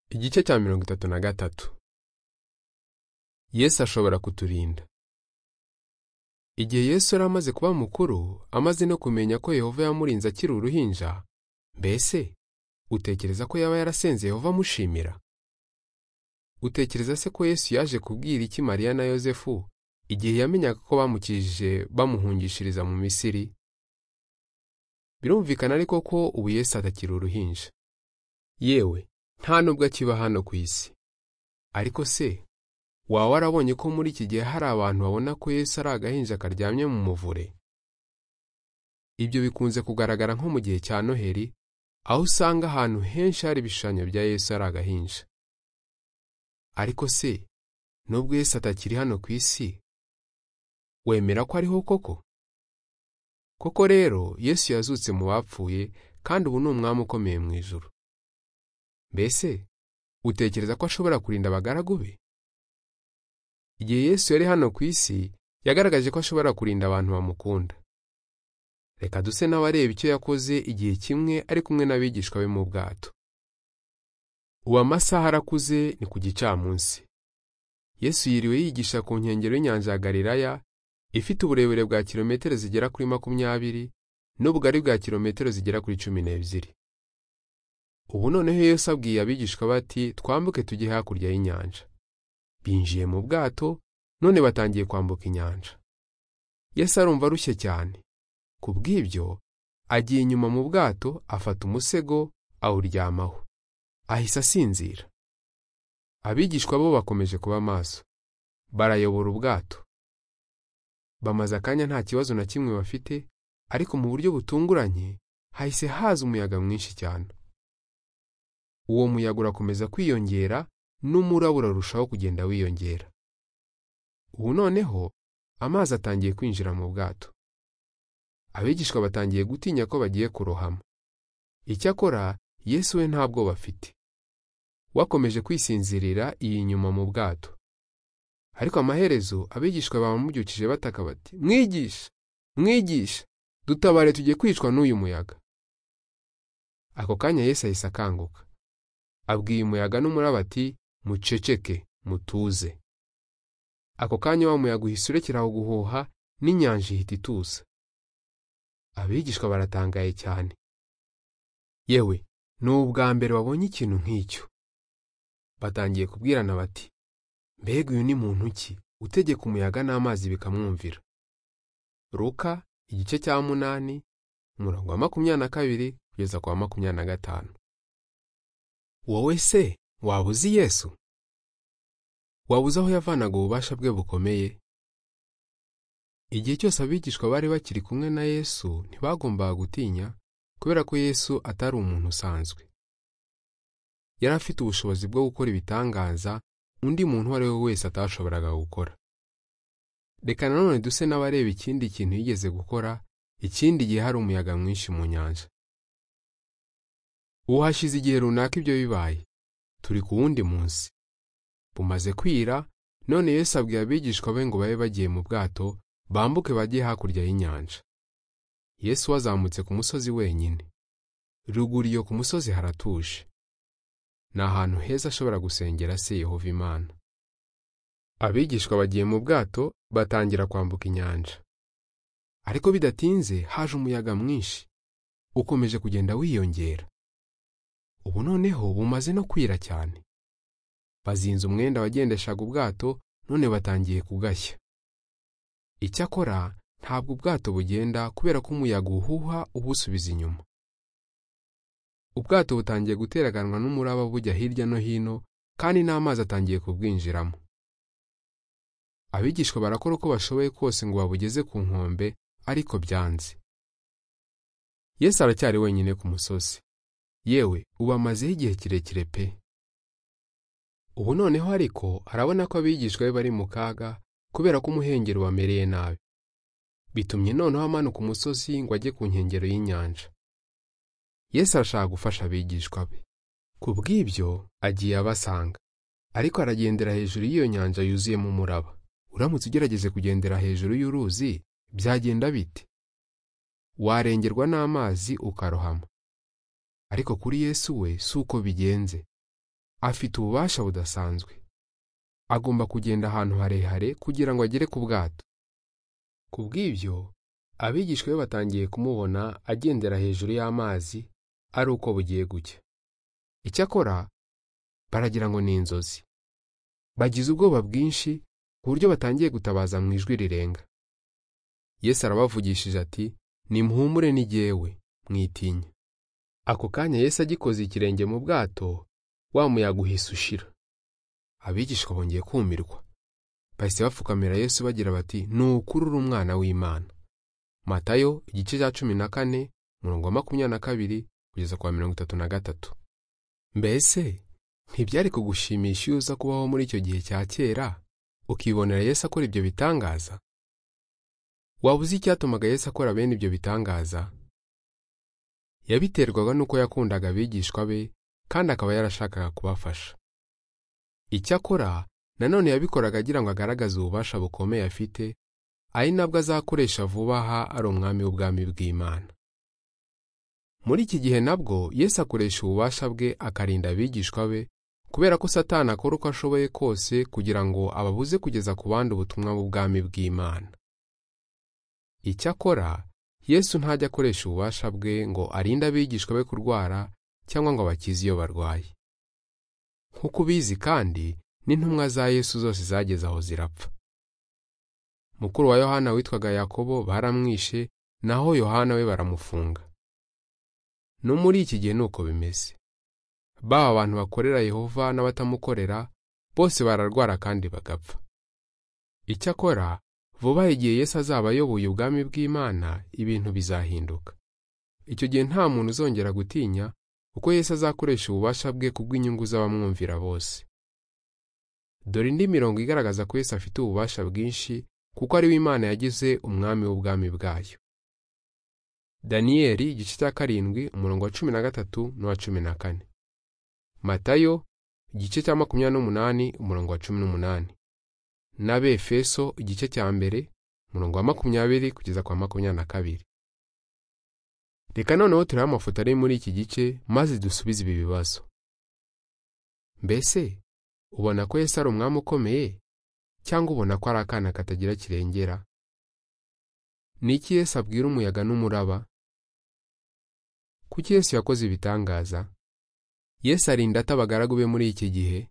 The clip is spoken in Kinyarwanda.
igice cya mirongo itatu na gatatu yesu ashobora kuturinda igihe yesu yari amaze kuba mukuru amaze no kumenya ko yehova yamurinze akiri uruhinja mbese utekereza ko yaba yarasenze yehova amushimira utekereza se ko yesu yaje kubwira iki mariya na yosefu igihe yamenyaga ko bamukijije bamuhungishiriza mu misiri birumvikana ariko ko ubu yesu atakiri uruhinja yewe nta nubwo akiba hano ku isi ariko se waba warabonye ko muri iki gihe hari abantu babona ko yesu ari agahinja karyamye mu muvure ibyo bikunze kugaragara nko mu gihe cya noheri aho usanga ahantu henshi hari ibishushanyo bya yesu ari agahinja ariko se nubwo yesu atakiri hano ku isi wemera ko ariho koko koko rero yesu yazutse mu bapfuye kandi ubu ni umwami ukomeye mu ijoro mbese utekereza ko ashobora kurinda abagaragu be igihe yesu yari hano ku isi yagaragaje ko ashobora kurinda abantu bamukunda reka duse n'abareba icyo yakoze igihe kimwe ari kumwe n'abigishwa be mu bwato ubu amasaha arakuze ni ku gicamunsi yesu yiriwe yigisha ku nkengero y'inyanja ya galilaya ifite uburebure bwa kilometero zigera kuri makumyabiri n'ubugari bwa kilometero zigera kuri cumi n'ebyiri ubu noneho yesu abwiye abigishwa bati twambuke tujye hakurya y'inyanja binjiye mu bwato none batangiye kwambuka inyanja yesu arumva arushye cyane ku bw'ibyo agiye inyuma mu bwato afata umusego awuryamaho ahise asinzira abigishwa bo bakomeje kuba maso barayobora ubwato bamaze akanya nta kibazo na kimwe bafite ariko mu buryo butunguranye hahise haza umuyaga mwinshi cyane uwo muyaga urakomeza kwiyongera n'umuraba urarushaho kugenda wiyongera ubu noneho amazi atangiye kwinjira mu bwato abigishwa batangiye gutinya ko bagiye kurohama icyakora yesu we ntabwo bafite wakomeje kwisinzirira iyi nyuma mu bwato ariko amaherezo abigishwa bamubyukije bataka bati mwigisha mwigisha dutabare tujye kwicwa n'uyu muyaga ako kanya yesu ahise akanguka abwiye umuyaga n'umuraba ati muceceke mutuze ako kanya wa muyaga uhise urekeraho guhuha n'inyanja ihita ituza abigishwa baratangaye cyane yewe ni ubwa mbere babonye ikintu nk'icyo batangiye kubwirana bati mbega uyu ni muntu ki utegeka umuyaga n'amazi bikamwumvira ruka igice cya munani umurongo wa makumyabiri na kabiri kugeza ku wa makumyabiri na gatanu wowe se waba uzi yesu waba uzi aho yavanaga ububasha bwe bukomeye igihe cyose abigishwa bari bakiri kumwe na yesu ntibagombaga gutinya kubera ko yesu atari umuntu usanzwe yari afite ubushobozi bwo gukora ibitangaza undi muntu uwo ari we wese atashoboraga gukora reka nanone duse n'abareba ikindi kintu yigeze gukora ikindi gihe hari umuyaga mwinshi mu nyanja ubu hashize igihe runaka ibyo bibaye turi ku wundi munsi bumaze kwira none yesu abwiye abigishwa be ngo babe bagiye mu bwato bambuke bajye hakurya y'inyanja yesu wazamutse ku musozi wenyine ruguru iyo ku musozi haratuje ni ahantu heza ashobora gusengera se yehova imana abigishwa bagiye mu bwato batangira kwambuka inyanja ariko bidatinze haje umuyaga mwinshi ukomeje kugenda wiyongera ubu noneho bumaze no kwira cyane bazinze umwenda wagendeshaga ubwato none batangiye kugashya icyakora ntabwo ubwato bugenda kubera ko umuyaga uhuha ubusubiza inyuma ubwato butangiye guteraganwa n'umuraba bujya hirya no hino kandi n'amazi atangiye kubwinjiramo abigishwa barakora uko bashoboye kose ngo babugeze ku nkombe ariko byanze yesu aracyari wenyine ku musozi yewe ubu amazeho igihe kirekire pe ubu noneho ariko arabona ko abigishwa be bari mu kaga kubera ko umuhengeri wamereye nabi bitumye noneho amanuka umusozi ngo ajye ku nkengero y'inyanja yesu arashaka gufasha abigishwa be ku bw'ibyo agiye abasanga ariko aragendera hejuru y'iyo nyanja yuzuyemo umuraba uramutse ugerageze kugendera hejuru y'uruzi byagenda bite warengerwa n'amazi ukarohama ariko kuri yesu we si uko bigenze afite ububasha budasanzwe agomba kugenda ahantu harehare kugira ngo agere ku bwato ku bw'ibyo abigishwa be batangiye kumubona agendera hejuru y'amazi ari uko bugiye gucya icyakora baragira ngo ni inzozi bagize ubwoba bwinshi ku buryo batangiye gutabaza mu ijwi rirenga yesu arabavugishije ati nimuhumure n'igewe mwitinya ako kanya yesu agikoze ikirenge mu bwato wa muyaga uhise ushira abigishwa bongeye kumirwa bahise bapfukamira yesu bagira bati ni ukuri uri umwana w'imana matayo igice cya cumi na kane murongo wa makumyabiri na kabiri kugeza ku wa mirongo itatu na gatatu mbese ntibyari kugushimisha iyo uza kubaho muri icyo gihe cya kera ukibonera yesu akora ibyo bitangaza waba uzi icyatumaga yesu akora bene ibyo bitangaza yabiterwaga n'uko yakundaga abigishwa be kandi akaba yarashakaga kubafasha icyakora nanone yabikoraga agira ngo agaragaze ububasha bukomeye afite ari nabwo azakoresha vuba aha ari umwami w'ubwami bw'imana muri iki gihe nabwo yesu akoresha ububasha bwe akarinda abigishwa be kubera ko satani akora uko ashoboye kose kugira ngo ababuze kugeza ku bandi ubutumwa bw'ubwami bw'imana icyakora yesu ntajya akoresha ububasha bwe ngo arinde abigishwa be kurwara cyangwa ngo abakize iyo barwaye nk'uko ubizi kandi n'intumwa za yesu zose zageze aho zirapfa mukuru wa yohana witwaga yakobo baramwishe naho yohana we baramufunga no muri iki gihe ni uko bimeze baba abantu bakorera yehova n'abatamukorera bose bararwara kandi bagapfa icyakora vuba igihe yesu azaba ayoboye ubwami bw'imana ibintu bizahinduka icyo gihe nta muntu uzongera gutinya uko Yesu azakoresha ububasha bwe ku bw'inyungu z'abamwumvira bose dore indi mirongo igaragaza ko Yesu afite ububasha bwinshi kuko ari we Imana yagize umwami w'ubwami bwayo daniyeli igice cya karindwi umurongo wa cumi na gatatu n'uwa cumi na kane matayo igice cya makumyabiri n'umunani umurongo wa cumi n'umunani n'abefeso igice cya mbere umurongo wa makumyabiri kugeza kwa makumyabiri na kabiri reka noneho turiho amafoto ari muri iki gice maze dusubize ibi bibazo mbese ubona ko Yesu ari umwami ukomeye cyangwa ubona ko ari akana katagira kirengera ni iki Yesu abwira umuyaga n'umuraba kuki Yesu yakoze ibitangaza Yesu arinda atabagaragu be muri iki gihe